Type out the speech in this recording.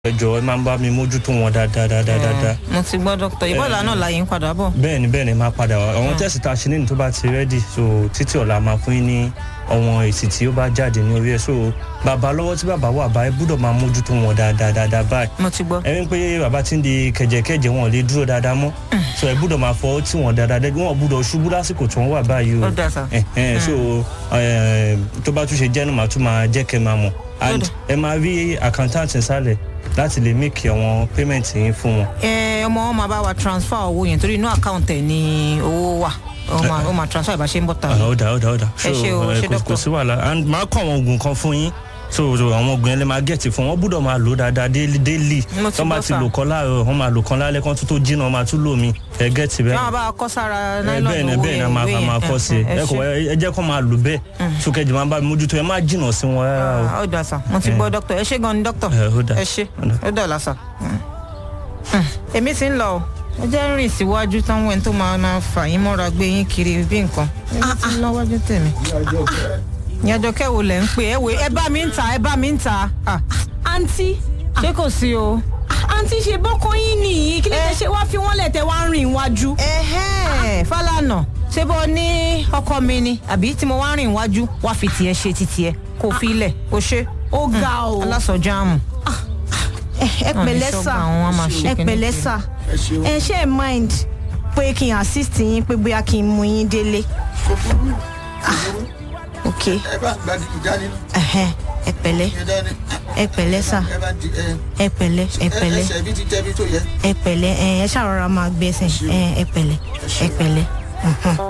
ẹ jọ̀ọ́ ẹ máa ń bá mi mójútó wọn dáadáa dáadáa dáadáa. mo ti gbọ́ dókítà ìbọ̀lá náà láyé ń padà bọ̀. bẹ́ẹ̀ni bẹ́ẹ̀ni máa padà wá àwọn tẹ́sì tá a ṣe nínú tó bá ti rẹ́dì so títí ọ̀la máa fún yín ní àwọn èsì tí ó bá jáde ní orí ẹ̀ so bàbá lọ́wọ́ tí bàbá wà bá ẹ gbúdọ̀ máa mójútó wọn dáadáa dáadáa báyìí mo ti gbọ́. ẹ rí i pé bàbá ti ń di kẹ̀jẹ̀kẹ̀jẹ̀ wọn ò lè dúró dáadáa mọ́ so ẹ gbúdọ̀ máa fọwọ́ tí wọn dáadáa dẹ́ wọn ò gbúdọ̀ ṣubú lásìkò tí wọ́n wà báyìí o ó dà sá. ẹ ẹ so ẹ tó bá tún ṣe jẹ́ nu màá tún máa jẹ́ kẹ́ máa mọ̀ and ẹ máa rí accountant nsàlẹ̀ láti lè make àwọn payment yín fún wọn. ẹ ọmọ wọn máa bá wa transfer owó yẹn torí inú àkáǹtì ẹ ní owó wà ó máa ó máa transfer ìbáṣe ń bọ̀ tà. Ah, ó dà ó dà ó dà Ẹ ṣé o, ẹ, ṣé kò- doctor. kò sí wàhálà and máa kọ́ àwọn oògùn kan fún yín so so àwọn oògùn yẹn lè máa gẹ̀ẹ́tì fún wọn gbúdọ̀ máa lò dáadáa daily daily Mo ti tó bá gbọ́ ti sà. lò kan láàárọ̀ wọ́n máa lò kan lálẹ́ kan tó tó jìnnà wọ́n máa tún lò mí ẹ gẹ̀ẹ́tì bẹ́ẹ̀ máa bá a kọ́ sára ẹ nylon bẹ́ẹ̀ ni owó bẹ́ẹ̀ ni a yẹn máa ìwé a máa yẹn. kọ́ sí i ẹ ẹ kò ṣé. ẹ jẹ́ kó máa lò bẹ́ẹ̀ sókèjì máa ń bá mi mójútó ẹ má jìnnà sí wọn rárá o. Ah, ó dà sá mo ti gbọ́ dókítà ẹ ṣé gan ni dókítà Ẹ, ó dà. ẹ ṣé Ó dà. ó dà lásà. èmi ti ń lọ o ẹ jẹ́ rìn síwájú táwọn ẹni tó máa máa fà yín mọ́ra gbé yín kiri bí nǹkan èmi ti ń lọ wájú tèmi. ìyàjọ kẹwò lẹ ń pè ẹ wò ẹ bá mi ń ta ẹ bá mi ń ta Ah, àǹtí ṣé kò sí o. àǹtí ṣe bọ́kàn yín nìyí kí ló dé ṣe wá fi wọ́n lẹ̀ tẹ́ wá ń rìn iwájú. ẹhẹ́n Fálànà ṣé bó ní ọkọ mi ni àbí tí mo wá rìn iwájú wá fi tiẹ̀ ṣe ti tiẹ̀ kó fi ilẹ̀ kó ṣe. ó ga o. alásọjáàmù. ẹ pẹ̀lẹ́ ìṣọ́gbà sà àwọn á máa ṣe ẹ kíní pẹ̀lẹ́ kiri. sà ẹ ṣe ẹ mind pé kí n assist yín pé bóyá kí n mú yín délé. ok ẹ bá gbadi ìjáde ẹhẹ́n, ẹ pẹ̀lẹ́ ẹ dání ẹ pẹ̀lẹ́ sà ẹ bá di ẹ ẹ pẹ̀lẹ́ ẹ pẹ̀lẹ́ ẹsẹ̀ bí ti tẹ́ bí tó yẹ. ẹ pẹ̀lẹ́ ẹ ẹ ṣàrọra máa gbẹ́sẹ̀ ẹ ẹ pẹ̀lẹ́ ẹ pẹ̀lẹ́. mhm.